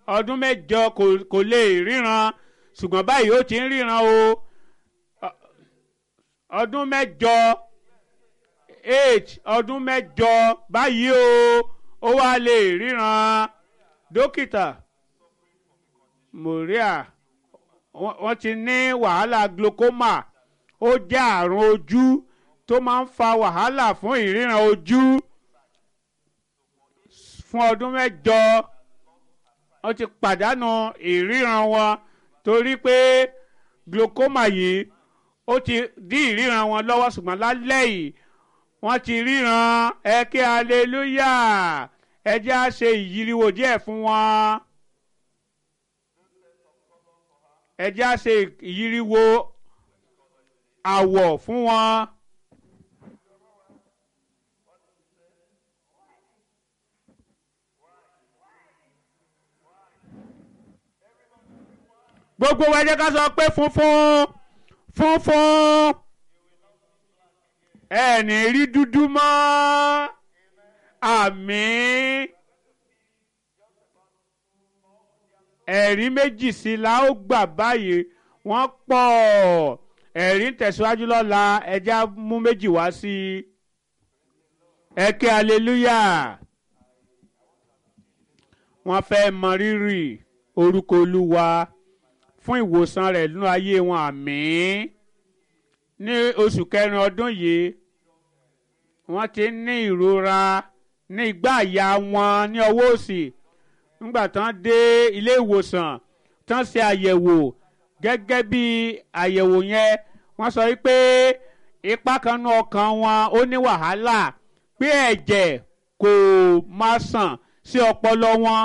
ọdún mẹ́jọ kò- kò lè ríran ṣùgbọ́n báyìí ó ti ń ríran o Ọ- ọdún mẹ́jọ eight ọdún mẹ́jọ báyìí o ó wá lè ríran dókítà moria wọ́n wọ́n ti ní wàhálà glaucoma ó jẹ́ àrùn ojú tó máa ń fa wàhálà fún ìríran ojú fún ọdún mẹ́jọ wọ́n ti pàdánù ìríran wọn torí pé glaucoma yìí ó ti dí ìríran wọn lọ́wọ́ ṣùgbọ́n lálẹ́ yìí wọ́n ti ríran ẹ kí aleluya ẹ jẹ́ á ṣe ìyíriwo díẹ̀ fún wọn ẹ jẹ́ á ṣe ìyíriwo àwọ̀ fún wọn. gbogbo wa ẹ jẹ́ ká sọ pé funfun funfun ẹ ní rí dúdú mọ́ àmín ẹ̀rí méjì sí la ó gbà báyìí wọ́n pọ̀ ẹ̀rí ń tẹ̀síwájú lọ́la ẹ jẹ́ á mú méjì wá sí i ẹ ké aleluya wọ́n fẹ́ mọ rírì orúkọ olúwa fún ìwòsàn rẹ̀ nínú ayé wọn àmín ní oṣù kẹrin ọdún yìí wọ́n ti ní ìrora ní igbá àyà wọn ní ọwọ́ òsì nígbà tán dé ilé ìwòsàn tán ṣe àyẹ̀wò gẹ́gẹ́ bí àyẹ̀wò yẹn wọ́n sọ wípé ipa kan nú ọkàn wọn ó ní wàhálà pé ẹ̀jẹ̀ kò máa sàn sí ọpọlọ wọn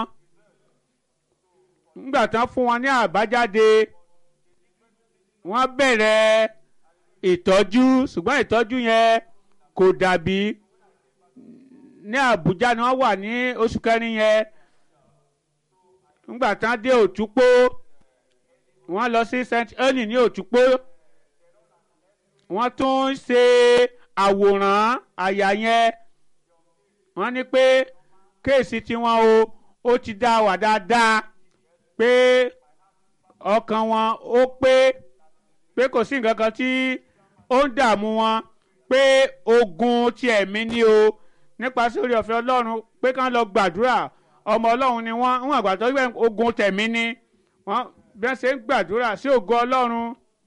nígbà tán fún wọn ní àbájáde wọ́n bẹ̀rẹ̀ ìtọ́jú ṣùgbọ́n ìtọ́jú yẹn kò dàbí ní Àbújá ni wọ́n wà ní oṣù kẹrin yẹn nígbà tán dé Òtúpó wọ́n lọ sí St. Helens ní Òtúpó wọ́n tún ń ṣe àwòrán àyà yẹn wọ́n ní pé kéèsì tiwọn o ó ti dá wà dáadáa pé ọkàn wọn ó pé pé kò sí nǹkan kan tí ó ń dààmú wọn pé ogun ti ẹ̀mí ni o nípasẹ̀ orí ọ̀fẹ́ Ọlọ́run pé kán lọ gbàdúrà ọmọ Ọlọ́run ni wọ́n wọ́n àgbàdo wípé ogun tẹ̀mí ni wọ́n bí wọ́n ṣe ń gbàdúrà sí ògo Ọlọ́run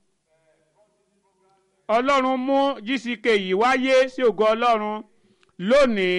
Ọlọ́run mú GCK yìí wáyé sí ògo Ọlọ́run lónìí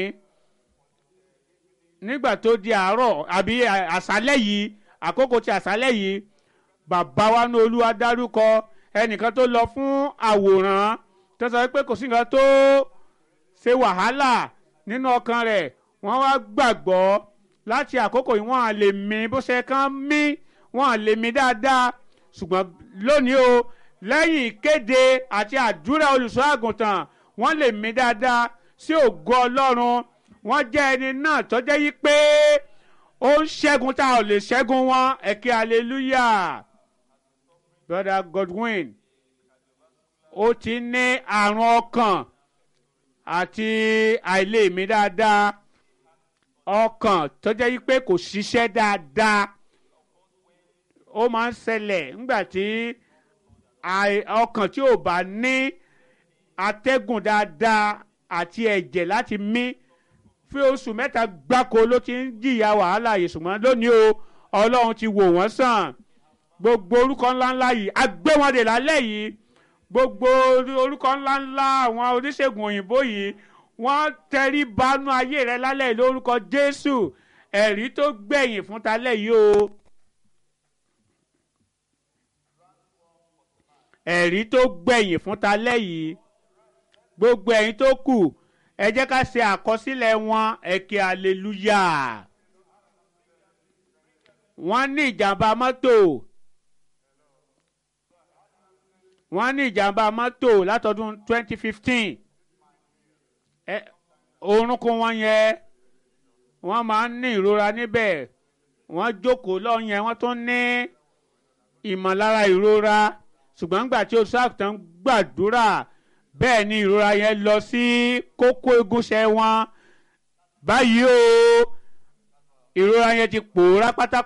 nígbà tó di àárọ̀ àbí àṣálẹ́ yìí àkókò ti àṣálẹ́ yìí bàbá wa ní olúwa dárúkọ ẹnìkan tó lọ fún àwòrán tó sọ pé kò sí nǹkan tó ṣe wàhálà nínú ọkàn rẹ̀ wọ́n wá gbàgbọ́ láti àkókò yìí wọ́n á lè mí bó ṣe kán mí wọ́n á lè mí dáadáa ṣùgbọ́n lónìí o lẹ́yìn ìkéde àti àdúrà olùṣọ́ àgùntàn wọ́n lè mí dáadáa sí ògo ọlọ́run wọ́n jẹ́ ẹni náà tó jẹ́ yí pé ó ń ṣẹ́gun tá a ò lè ṣẹ́gun wọn ẹ̀kẹ́ hallelujah brother Godwin ó ti ní àrùn ọkàn àti àìlèmí dáadáa ọkàn tó jẹ́ yí pé kò ṣiṣẹ́ dáadáa ó máa ń ṣẹlẹ̀ nígbà tí ọkàn tí ò bá ní atẹ́gùn dáadáa àti ẹ̀jẹ̀ láti mí fún oṣù mẹ́ta gbáko ló ti ń jìyà wàhálà yìí ṣùgbọ́n lónìí o ọlọ́run ti wò wọ́n sàn gbogbo orúkọ ńláńlá yìí agbẹ́wọ̀ndè lálẹ́ yìí gbogbo orúkọ ńláńlá àwọn oníṣègùn òyìnbó yìí wọ́n tẹrí banú ayé rẹ lálẹ́ yìí lórúkọ jésù ẹ̀rí tó gbẹ̀yìn fún talẹ́ yìí o. ẹ̀rí tó gbẹ̀yìn fún talẹ́ yìí gbogbo ẹ̀yin tó kù ẹ jẹ́ ká ṣe àkọsílẹ̀ wọn ẹ̀kẹ́ aleluya wọ́n ní ìjàmbá mọ́tò wọ́n ní ìjàmbá mọ́tò látọdún 2015 ẹ orúnkún wọn yẹn wọ́n máa ń ní ìrora níbẹ̀ wọ́n jókòó lọ́ọ́ yẹn wọ́n tún ní ìmọ̀lára ìrora ṣùgbọ́n nígbà tí oṣù àgùntàn gbàdúrà bẹ́ẹ̀ ni ìrora yẹn lọ sí kókó egúnṣẹ́ wọn báyìí o ìrora yẹn ti pòórá pátápátá.